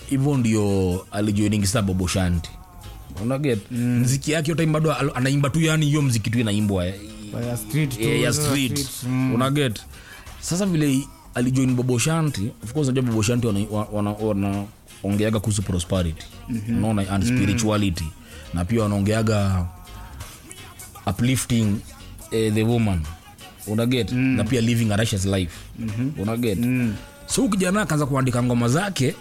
hivyo ndio alijoiningi sasa bobo shanti unaget mm. mziki yake yote bado al- anaimba tu yani hiyo mziki tu inaimbwa eh, ya street tu, eh, ya za street street, mm. unaget sasa vile alijoin bobo shanti of course unajua bobo shanti wanaongeaga wana, wana, wanaongeaga kuhusu prosperity mm-hmm. unaona and spirituality na pia wanaongeaga uplifting eh, the woman unaget mm. na pia living a righteous life mm-hmm. unaget mm. so huyu kijana akaanza kuandika ngoma zake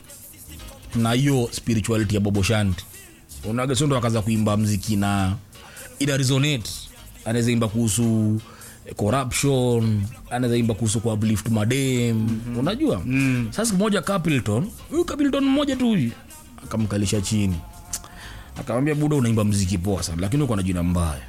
na hiyo spirituality ya bobo shanti unaget so ndo akaanza kuimba mziki na ina resonate anaweza imba kuhusu eh, corruption anaweza imba kuhusu kuuplift madem mm-hmm. unajua mm. sasa siku moja capilton huyu capilton mmoja tu huyu akamkalisha chini akamwambia buda unaimba mziki poa sana lakini uko na jina mbaya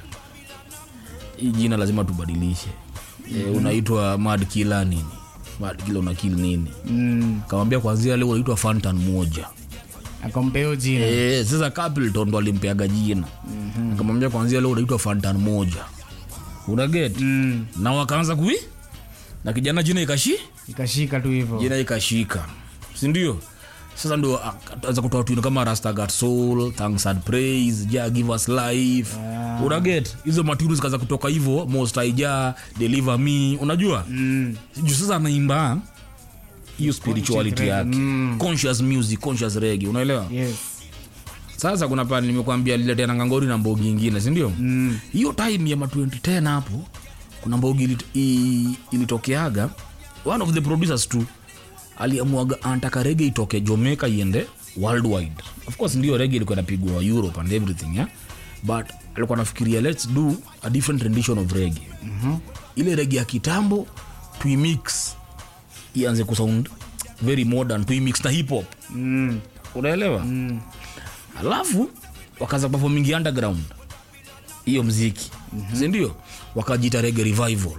hii jina lazima tubadilishe mm-hmm. e, unaitwa mad kila nini mad kila una kill nini Mm. akamwambia kwanzia leo unaitwa fantan moja akampeo jina e, sasa capilton ndo alimpeaga jina mm-hmm. akamwambia kwanzia leo unaitwa fantan moja unaget Mm. na wakaanza kui na kijana jina ikashi ikashika tu hivyo jina ikashika sindio sasa ndo akaanza kutoa tuno kama rastagat soul thanks and praise ja give us life Ah. unaget hizo maturu zikaanza kutoka hivyo most aija deliver me unajua Mm. juu sasa anaimba hiyo spirituality yake Mm. conscious music conscious regi unaelewa yes sasa kuna pale nimekuambia liletea ngangori na mbogi ingine sindio Mm. hiyo time ya ma 2010 hapo kuna mbogi ilit- i- ilitokeaga one of the producers tu aliamuaga antaka rege itoke jamaica iende worldwide of course ndio rege ilikuwa inapigwa europe and everything yeah? but alikuwa nafikiria let's do a different rendition of rege mm-hmm. ile rege ya kitambo tuimix ianze kusound very modern tuimix na hip hop Mm. unaelewa mm. alafu wakaanza performing underground hiyo mziki mm-hmm. sindio wakajita rege revival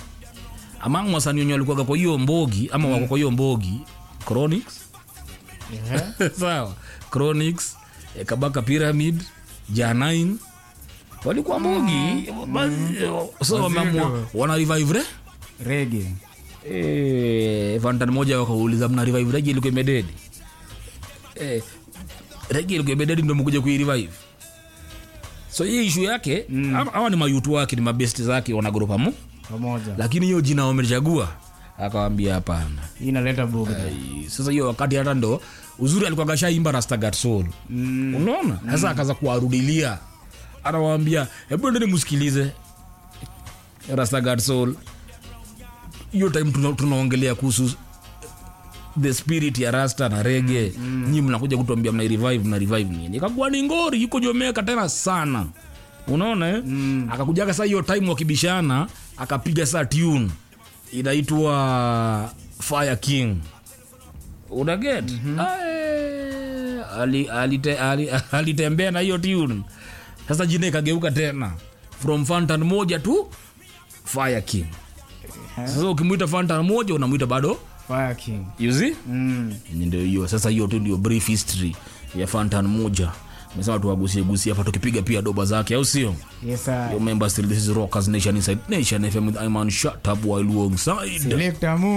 among wasanii wenye walikuwaga kwa hiyo mbogi ama wako kwa hiyo mbogi chronics Yeah. sawa chronics eh, kabaka pyramid janain walikuwa mbogi Basi, so wameamua wana revive re rege Eh, vantan moja wakauliza mna revive regi ilikuwa imededi eh, regi ilikuwa imededi ndo mkuja kuirevive so hii ishu yake mm. awa ni mayutu wake ni mabesti zake wanagrupa mu pamoja lakini hiyo jina wamechagua akawambia hapana hii inaleta bugda Ai, sasa hiyo wakati hata ndo uzuri alikuwa kashaimba rastagat soul Mm. unaona sasa akaza kuwarudilia anawaambia hebu endeni msikilize rastagat soul hiyo time tuna- tunaongelea kuhusu the spirit ya rasta na rege mm. nyi mnakuja kutuambia mna revive mna revive nini ikakuwa ni ngori yuko jomeka tena sana unaona eh? mm. akakujaga saa hiyo time wakibishana akapiga saa tune inaitwa fire king unaget mm-hmm. ali, alite, ali, alitembea na hiyo tune sasa jina ikageuka tena from fantan moja tu fire king sasa ukimwita fantan moja unamwita bado fire king you see mm. Yenye ndio hiyo sasa hiyo tu ndio brief history ya fantan moja mesema tuwagusie gusie hapa tukipiga pia doba zake au sio yes sir. remember still this is rockers nation inside nation fm with iman shut up while alongside Selector Mu.